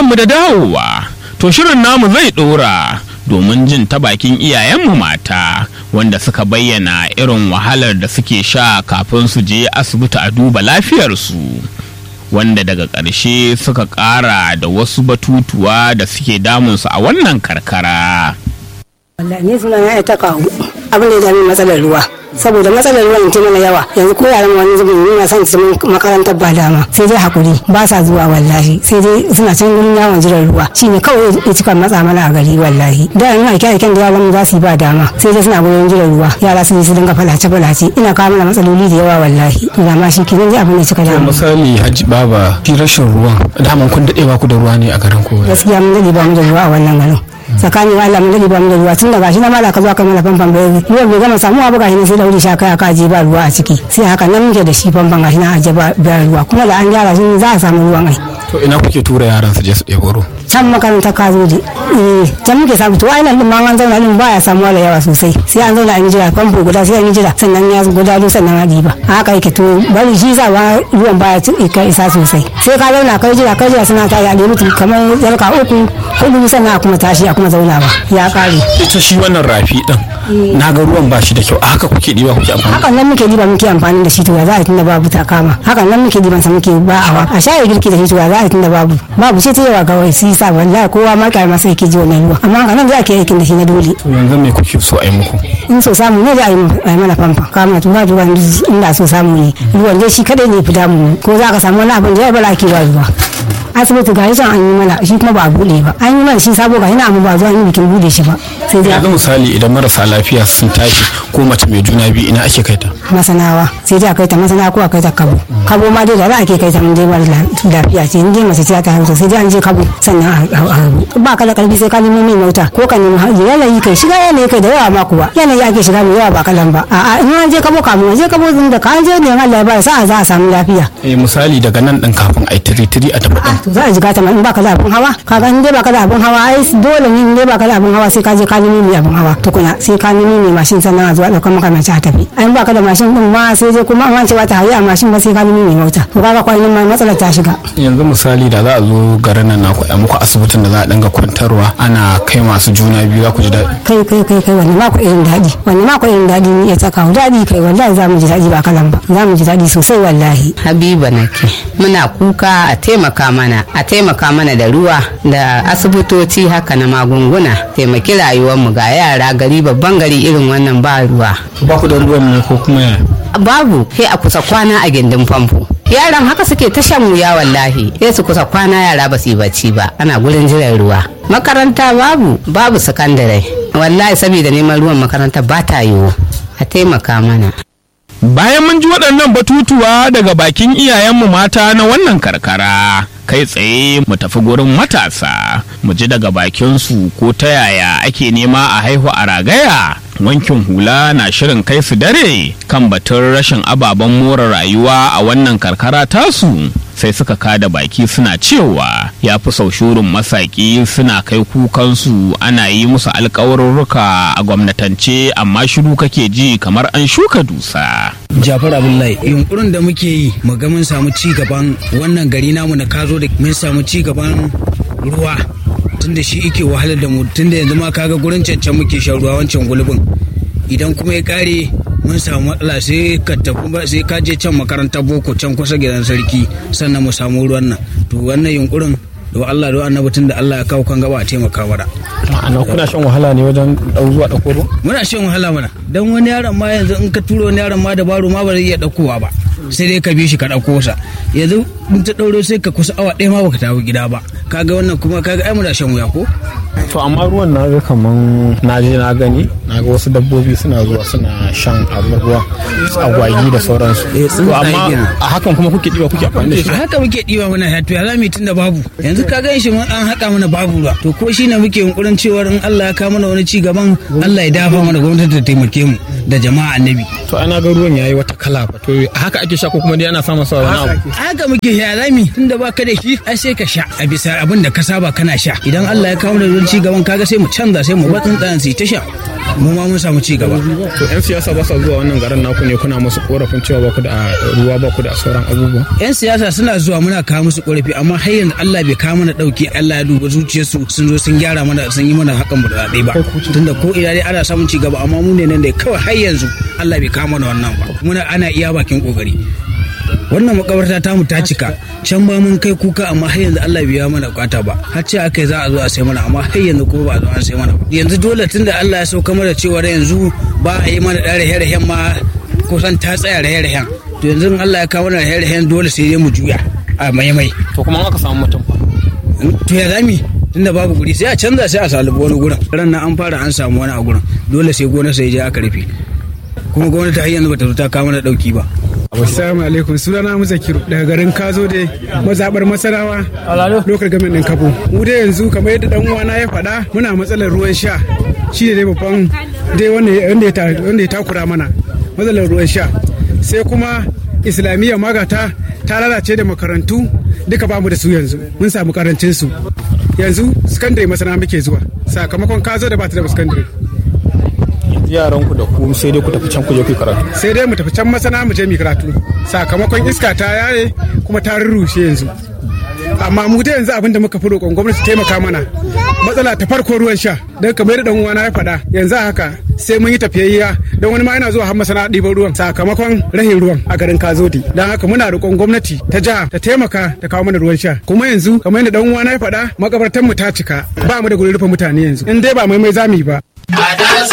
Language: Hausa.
barkanmu da dawowa to shirin namu zai ɗora domin jin ta bakin iyayenmu mata wanda suka bayyana irin wahalar da suke sha kafin su je asibiti a duba lafiyarsu wanda daga ƙarshe suka ƙara da wasu batutuwa da suke damunsu a wannan karkara. wallahi ni suna na ta kawo abin da ya dami matsalar ruwa saboda matsalar ruwan ta mana yawa yanzu ko yaran wani zubin nuna son su makarantar ba dama sai dai hakuri ba sa zuwa wallahi sai dai suna can gurin yawon jiran ruwa shine kawai ya cika matsa mana a gari wallahi da ina aike aiken da yaran za su yi ba dama sai dai suna gurin jiran ruwa yara su su dinga falace falace ina kawo mana matsaloli da yawa wallahi ina ma shi kenan dai abin da cika damu misali hajji baba shi rashin ruwan daman kun daɗe ba ku da ruwa ne a garin ko gaskiya mun dade ba mu da ruwa a wannan garin tsakanin wa Allah mun dade ba mu da ruwa tun da gashi na mala ka zo ka mana famfan bai ruwan bai gama samuwa ba gashi ne sai da wuri sha kai aka je ba ruwa a ciki sai haka nan muke da shi famfan gashi na aje ba ruwa kuma da an gyara shi za a samu ruwan ai to ina kuke tura yaran su je su ɗebo ruwa can makaranta ka zo eh can muke samu to ai nan din ma an zauna din baya samuwa da yawa sosai sai an zauna an yi jira famfo guda sai an yi jira sannan ya guda sannan a diba haka yake to bari shi sa ba ruwan baya ka isa sosai sai ka zauna kai jira kai jira suna ta ya mutu kamar yarka uku hudu sannan a kuma tashi a kuma zauna ba ya kare ita shi wannan rafi din na ga ruwan ba shi da kyau a haka kuke diba kuke amfani hakan nan muke diba muke amfani da shi to ya za a tunda babu ta kama hakan nan muke diban sa muke ba awa a shaye girki da shi to ya za a tunda babu babu sai ta yawa kawai sai sa wallahi kowa ma kai masa yake ji wannan ruwa amma haka nan za ke aikin da shi na dole to yanzu me kuke so a yi muku in so samu ne za a yi mana famfa kama to ba ruwa inda so samu ne ruwan dai shi kadai ne fi damu ko za ka samu wani abin da ya bala ake ba ruwa asibiti ga yasa an yi mana shi kuma ba a bude ba an yi mana shi sabo ga yana amma ba zuwa yi bikin bude shi ba sai dai yanzu misali idan marasa lafiya sun tashi ko mace mai juna biyu ina ake kai ta masanawa sai dai a kai ta masana ko a kai ta kabo kabo ma dai da za a ke kai ta mun dai mara lafiya ce in dai mace ce ta hausa sai dai an je kabo sannan a harbu ba ka da karfi sai ka nemo mai mota ko ka nemi yanayi kai shiga yanayi kai da yawa ma kuwa yanayi ake shiga mai yawa ba kalan ba a'a in an je kabo kamun je kabo da ka an je ne Allah ya ba sa'a za a samu lafiya eh misali daga nan din kafin ai tiri tiri a tafi din to za a jiga ta in baka da abun hawa kaga in dai baka da abun hawa ai dole ne in dai baka da abun hawa sai ka je ka nemi mai abun hawa tukuna sai ka nemi mai mashin sannan a zuwa daukar maka mace a tafi ai in baka da mashin din ma sai dai kuma an ce ba ta hayi a mashin ba sai ka nemi mai mota to kaga kwanan ma matsalar ta shiga yanzu misali da za a zo garin nan naku a muku asibitin da za a dinga kwantarwa ana kai masu juna biyu za ku ji daɗi kai kai kai kai wani mako irin daɗi wani mako irin daɗi ne ya tsaka daɗi kai wallahi za mu ji daɗi ba kalan ba za mu ji daɗi sosai wallahi habiba nake muna kuka a taimaka mana a taimaka mana da ruwa da asibitoci haka na magunguna taimaki rayuwarmu ga yara gari babban gari irin wannan ba ruwa ba ku da ruwan ne ko kuma yaya babu sai a kusa kwana a gindin famfo yaran haka suke ta shan wuya wallahi sai su kusa kwana yara ba su yi bacci ba ana gurin jiran ruwa makaranta babu babu sakandare wallahi saboda neman ruwan makaranta ba ta yiwu a taimaka mana Bayan mun ji waɗannan batutuwa daga bakin iyayenmu mata na wannan karkara, kai tsaye mu tafi gurin matasa, mu ji daga bakinsu ko ta yaya ake nema a haihu a ragaya. Wankin hula na shirin kai su dare kan batun rashin ababen more rayuwa a wannan karkara tasu. sai suka kada baki suna cewa ya fi sau shurin masaki suna kai kukansu ana yi musu alkawarurruka a gwamnatance amma shiru kake ji kamar an shuka dusa. Jafar Abdullahi yunkurin da muke yi mu ga mun samu ci gaban wannan gari namu na kazo da mun samu ci gaban ruwa tunda shi yake wahalar da mu tunda yanzu ma kaga gurin cancan muke shan ruwa wancan gulbin idan kuma ya kare mun samu matsala sai ka tafi ba sai ka je can makarantar boko can kusa gidan sarki sannan mu samu ruwan nan to wannan yunkurin da Allah da annabi tun da Allah ya kawo kan gaba a taimaka mana ana kuna shan wahala ne wajen dau zuwa dauko ruwa muna shan wahala mana dan wani yaron ma yanzu in ka turo wani yaron ma da baro ma ba zai iya daukowa ba sai dai ka bi shi ka dauko sa yanzu in ta dauro sai ka kusa awa ɗaya ma baka tafi gida ba kaga wannan kuma kaga ai muna shan wuya ko to amma ruwan na ga kaman na je na gani na ga wasu dabbobi suna zuwa suna shan abin ruwa agwagi da sauransu to amma a hakan kuma kuke diba kuke amfani da shi haka muke diba muna sha to ya zamu tun da babu yanzu ka gan shi mun an haka mana babu ruwa to ko shine muke yunkurin cewar in Allah ya kawo mana wani ci gaban Allah ya dafa mana gwamnati ta taimake mu da jama'a annabi to ana ga ruwan yayi wata kala fa to haka ake sha ko kuma dai ana samun sa wani abu haka muke sha zami tunda baka da shi ai sai ka sha a bisa abin da ka saba kana sha idan Allah ya kawo mana ruwan ci gaban kaga sai mu canza sai mu batsin tsayan su ta sha mu ma mun samu ci gaba to yan siyasa ba sa zuwa wannan garin naku ne kuna musu korafin cewa ba ku da ruwa ba ku da sauran abubuwa yan siyasa suna zuwa muna kawo musu korafi amma har yanzu Allah bai kawo mana dauki Allah ya duba zuciyarsu sun zo sun gyara mana sun yi mana hakan burɗaɗe ba tunda ko ina dai ana samun ci gaba amma mu ne nan dai kawai har yanzu Allah bai kawo mana wannan ba muna ana iya bakin kokari wannan makabarta ta mu ta cika can ba mun kai kuka amma har yanzu Allah bai mana kwata ba har ce akai za a zo a sai mana amma har yanzu kuma ba a zo an sai mana ba yanzu dole tunda Allah ya sauka mana cewa yanzu ba a yi mana da rahe-rahen ma kusan ta tsaya rahe-rahen to yanzu in Allah ya kawo mana rahe-rahen dole sai dai mu juya a maimai to kuma aka samu mutum fa to ya zami tunda babu guri sai a canza sai a salubi wani gurin ran nan an fara an samu wani a gurin dole sai gona sai je aka rufe kuma gwamnati har yanzu bata zo ta kawo mana dauki ba Assalamu alaikum sunana Muzakiru daga garin Kazo da mazabar Masarawa lokal gamin din Kabo. Mu dai yanzu kamar yadda dan uwana ya faɗa muna matsalar ruwan sha shi ne dai babban dai wanda ya takura mana matsalar ruwan sha sai kuma islamiyya magata ta lalace da makarantu duka bamu da su yanzu mun samu karancin su yanzu sakandare masana muke zuwa sakamakon kazo da ba ta da sakandare yaran ku da ku sai dai ku tafi can ku je ku karatu sai dai mu tafi can masana mu je mu karatu sakamakon iska ta yaye kuma ta rurrushe yanzu amma mu da yanzu abin da muka fi roƙon gwamnati taimaka mana matsala ta farko ruwan sha don kamar yadda dan uwana ya faɗa yanzu haka sai mun yi tafiyayya don wani ma yana zuwa har masana ɗiban ruwan sakamakon rahin ruwan a garin Kazodi don haka muna roƙon gwamnati ta jiha ta taimaka ta kawo mana ruwan sha kuma yanzu kamar yadda dan uwana ya faɗa makabartan mu ta cika ba mu da gurin rufe mutane yanzu in dai ba mai mai zamu yi ba